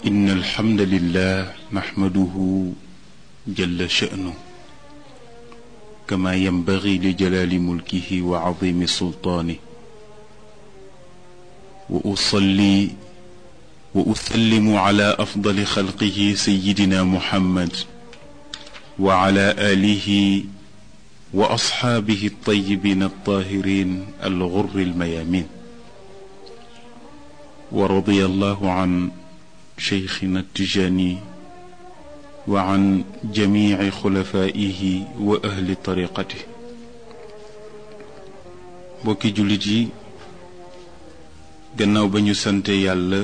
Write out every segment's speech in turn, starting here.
إن الحمد لله نحمده جل شأنه كما ينبغي لجلال ملكه وعظيم سلطانه وأصلي وأسلم على أفضل خلقه سيدنا محمد وعلى آله وأصحابه الطيبين الطاهرين الغر الميامين ورضي الله عن شيخنا التجاني وعن جميع خلفائه وأهل طريقته bokki jullit yi gannaaw ba ñu sante yàlla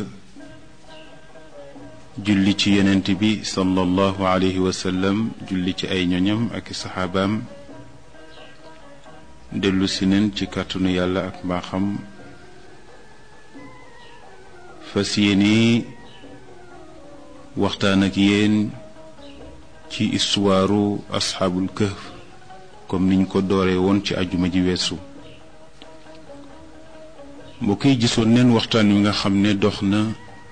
julli ci yonent bi sallallahu alayhi wa sallam julli ci ay ñoñam ak saxaabaam dellu si neen ci kàttanu yàlla ak mbaaxam fas yéene waxtaan ak yéen ci istuwaaru asxaabul kahf comme niñ ko dooree woon ci ajuma ji weesu mbokk yi gisoon neen waxtaan wi nga xam ne dox na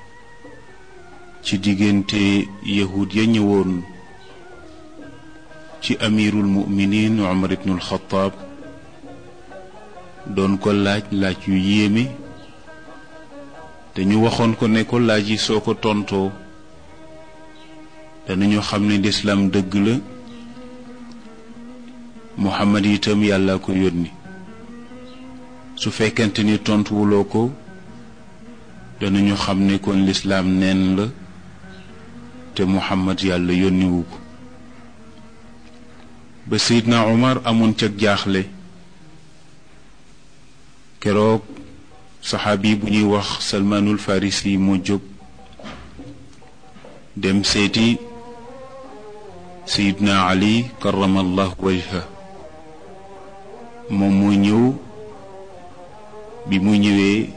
ci diggante yahud ya ñëwoon ci amirul muminin Umar ibnul Xataab doon ko laaj laaj yu yéeme te ñu waxoon ko ne ko laaj yi soo ko tontoo danañu xam ne lislaam dëgg la Muhammad itam yàlla ko yónni su fekkente ni tontuwuloo ko danañu xam ne kon lislaam neen la te Muhammad yàlla yónniwu ko ba Seydina Umar amoon cag jaaxle keroog saxaabi bu ñuy wax salmaanul farisi moo jóg dem seeti sayidna ali karamallahu wajha moom moo ñëw bi mu ñëwee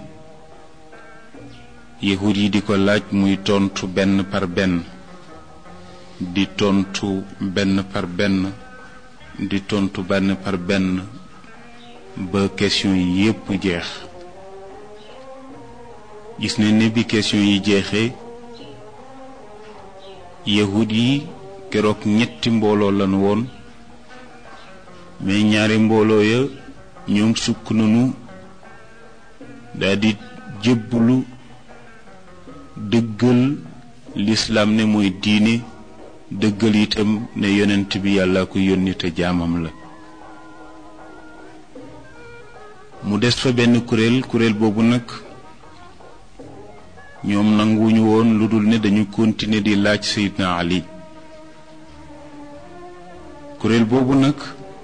yahud yi di ko laaj muy tontu benn par benn di tontu benn par benn di tontu benn par benn ba question yi yépp jeex gis nañ ne bi question yi jeexee yahud yi keroog ñetti mbooloo lan woon mais ñaari mbooloo ya ñoom sukk nañu daldi jébbalu dëggal lislaam ne mooy diine dëggal itam ne yonent bi yàlla ko yónni te jaamam la mu des fa benn kuréel kuréel boobu nag ñoom nanguwuñu woon lu dul ne dañu continuer di laaj Seydina Ali kuréel boobu nag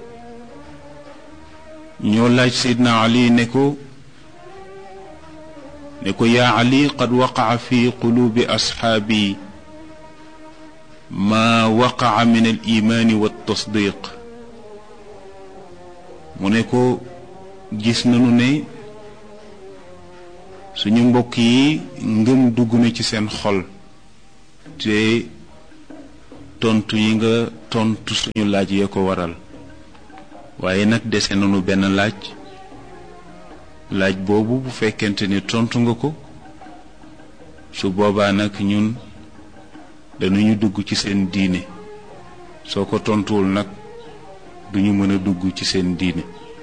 ñoo laaj Seydina Ali ne ko ne ko yaa Ali qad waqaca fi quluubi asxaabi maa waqaca min al imaani wa tasdiq mu ne ko gis nañu ne suñu mbokk yi ngëm dugg na ci seen xol te tontu yi nga tontu suñu laaj yee ko waral waaye nag dese nañu benn laaj laaj boobu bu fekkente ni tontu nga ko su boobaa nag ñun dañuñu dugg ci seen diine soo ko tontuwul nag duñu mën a dugg ci seen diine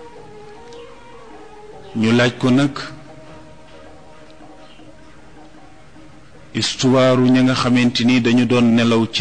ñu laaj ko nag istuwaaru ña nga xamante ni dañu doon nelaw ci